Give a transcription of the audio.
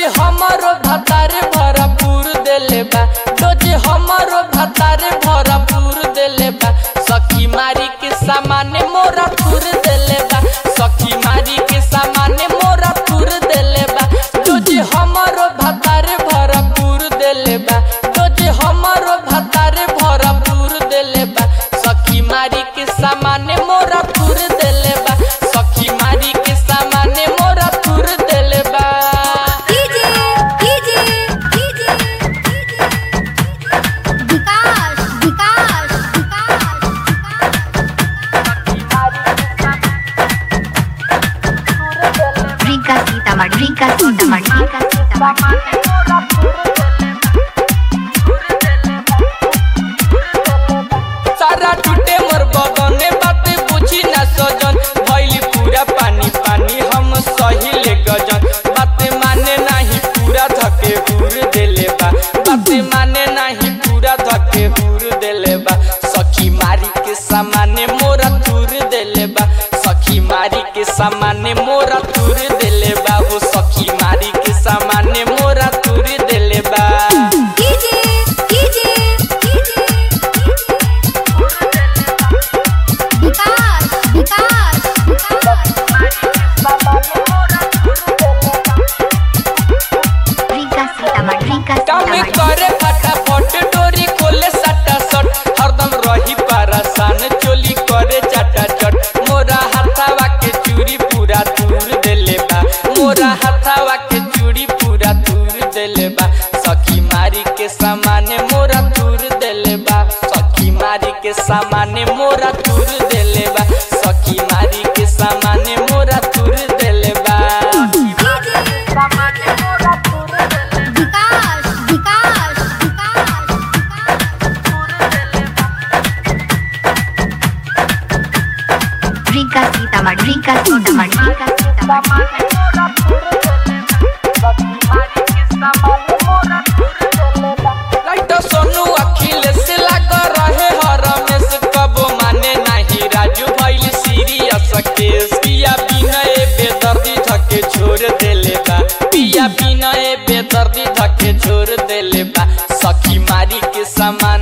हमरो भतारे भरपूर देले बा रोज हमरो भतारे भरपूर देले बा सखी मारी के सामाने मोरा थूर देले बा सखी मारी के सामाने मोरा थूर देले बा रोज हमरो भतारे भरपूर देले बा रोज हमरो भतारे भरपूर देले बा सखी मारी के सामाने मोरा थूर देले बा सखी मारी के सामाने मोरा थूर देले बा DJ DJ DJ Vikas Vikas Rika Sitamarhi, Rika Sitamarhi, Rika Sitamarhi. सारा टूटे मोर बगने बात बुझी ना सजन भइली पूरा पानी पानी हम सही ले गजन बात माने नाही पूरा धके हुर देले बा बात माने नाही पूरा धके हुर देले बा सखी मारी के सामाने मोरा तुर देले बा सखी मारी के सामाने मोरा तुर देले बा हो सखी मारी के सामाने मोरा तुर देले बा DJ DJ DJ Vikas Vikas Rika Sitamarhi, Rika काम Sitamarhi. करे फटाफट डोरी खोले सटा सट हरदम रही परेशान चोली करे चटा चट मोरा हाथावा के चूड़ी पूरा दूर देले बा मोरा हाथावा के चूड़ी पूरा दूर देले बा सखी मारी के सामाने मोरा दूर देले बा सखी मारी के सामाने मोरा दूर देले बा सखी मारी के सामाने मोरा दूर देले बा Vikas Vikas Rika Sitamarhi, Rika Sitamarhi, Rika Sitamarhi. Light Sonu Akhilesh लाग रहे हर रमेश कबो माने नाही राजू भइल सीरियस केस पिया बिनय बेदर्दी धके छोड़ देले बा पिया बिनय बेदर्दी धके छोड़ देले बा सखी मारी के सामान